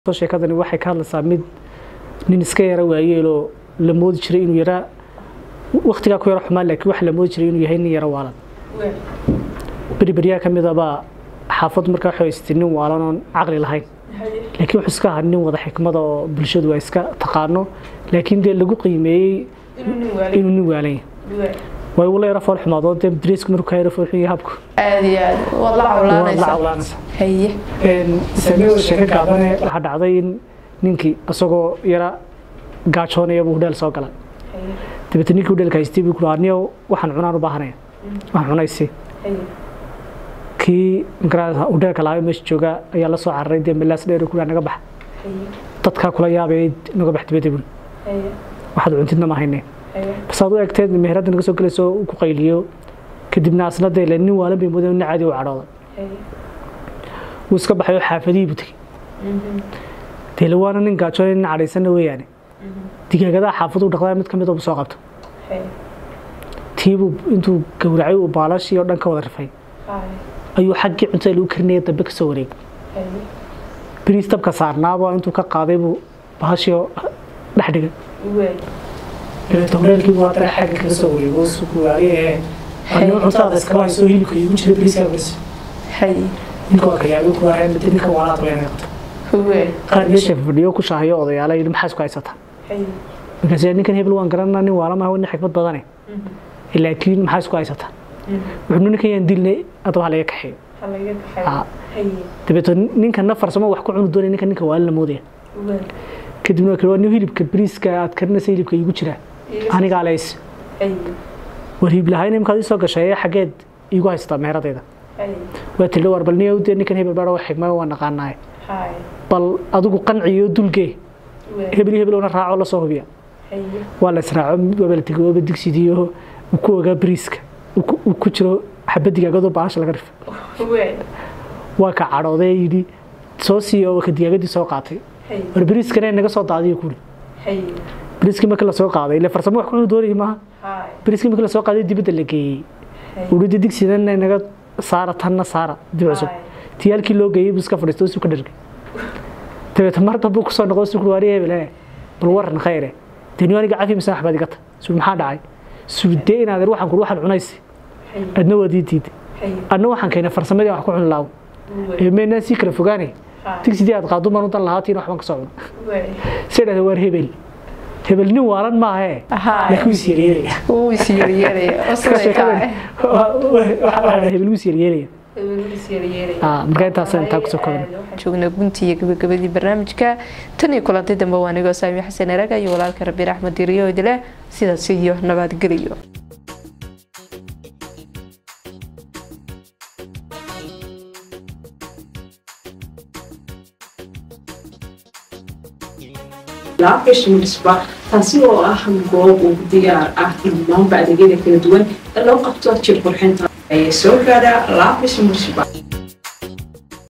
sheekadani waxay ka hadlaysaa mid nin iska yara waayeeloo la moodi jiray inuu yaraa waktigaa ku yaro xumaan laakiin waxa la moodi jiray inuu yahay nin yaro waalan berberyaa ka mid abaa xaafad markaa waxay haystay nin waalan oon caqli lahayn laakiin wuxuu iska ahaa nin wada xikmada oo bulshadu ay iska taqaano laakiin dee lagu qiimeeyey inuu nin waalan yahay way ula yaro fool xumaadoo dee dariisku markuu ka yaro fool xun yahay habku aad iyo aad waad la waad la cawlaanaysaa cawlaanaysaa haye samee sheeko gaabane waxaa dhacday in ninkii isagoo yara gaajoonaya buu hudheel soo galay dabeetna ninkii hudheelka haystay buu ku dhaha niyow waxaan cunaan u baahanaya waxaan cunaysi kii magarata hudheelka lahaa meesha jooga ayaa la soo cararay dee melaas dheer ku dhaha naga bax dadkaa kula yaabay naga bax dibadda bun waxaad cuntidna ma hayneen bas aad u egteed meheradda naga soo gelayso uu ku qayliyo kadibna asna dee le nin waalan bay moodeen nin caadi u cadhooday wuu iska baxay oo xaafadihii buu tegey dee waana nin gaajoonay nin cadhaysanna weeyaane digaagadaha xaafadu dhaqdaa mid ka mid buu soo qabto tiibuu intuu gowracay uu baalashii oo dhan ka wada rifay ayuu xaggii cuntada lagu karinaya dambe ka soo wareegay biriis dabka saarnaaba intuu ka qaaday buu bahashii oo dhex dhigay dabeetna hudheelkii buu haddana xagga kaga soo wareego suku waayee anuu cuntada iskala haysoo hilibka igu jira biriiska bariis haye ninka waa kayaabay ku waayeen mid ninka waalaad weynay qabto huwe qaar meesha fadhiyo ku shaahayo odayaala yidhi maxaa isku haysataa markaas ninkan hebel waan garanaa nin waala maaha nin xikmad badane laakiin maxaa isku haysataa wuxuu ninkan yaan dilnay adaba halaga kaxeeyo Ah. dabeeto ninkanna farsamo wax ku cuni doonay ninka ninka waala la moodaya kadibna waa kale waa nin hilibka bariiska aad karinaysa hilibka igu jira anigaa leys war hiib lahayna imkaad ii soo gashay xaggeed iigu haysataa meheradayda waa tiri war bal niyow dee ninkan hebel baa wax xigmada waa naqaanaaye bal adigu qanciyo dulgee hebel iyo hebel una raaco la soo hubiya waa la israaco waaba la tegay waaba digsidiyo uu ku ogaa bariiska uu ku- uu ku jiro xabad digaagadoo baasha laga rifay waa ka cadhooday yidhi soo siiyo oo ka digaagadii soo qaatay war bariiskana naga soo daadiyo kuuri bariiskii markii la soo qaaday ile farsamo wax ku cuni doonayay maaha bariiskii markii la soo qaaday dibadda la geeyey uhi digsidana naga saara tanna saara dib cusub tiyaalkii loo geeyey buu iska fadhiistay oo isu ka dhargay dabeetna mar dambe kusoo noqo isu kuhi waari hebel bal waran khayre deni aniga cafi mise waxbaad igata suu maxaa dhacay suudee inaad waxaan kuri waxaan cunaysi adna waad ii diiday adna waxaan keenay farsamadii aan wax ku cuni laawo ee meynaa sii kala fogaanay digsidii aad qaado maan u dan lahaatiin waxban ka soo cuna say dhahda waar hebel hebel nin waalan maahe laakiin wuu is yeryeelaya wuu is yeryeelaya oo siday tahay hebel wuu is yeryeelaya Ah, marka intaasaan intaa kusoo koobnay joognaa gunti iyo gabagabadii barnaamijka tan iyo kulanti dambe waa anigoo saami xasan eraga iyo walaalka rabiir axmed diriyo idile sidaas iyo nabadgeliyo laafish munisba taasi oo ah goob ugu diyaar ah dhammaanba adeegyada kala duwan ee loo qabto jir qurxinta ayay soo gaadhaa laafish munisba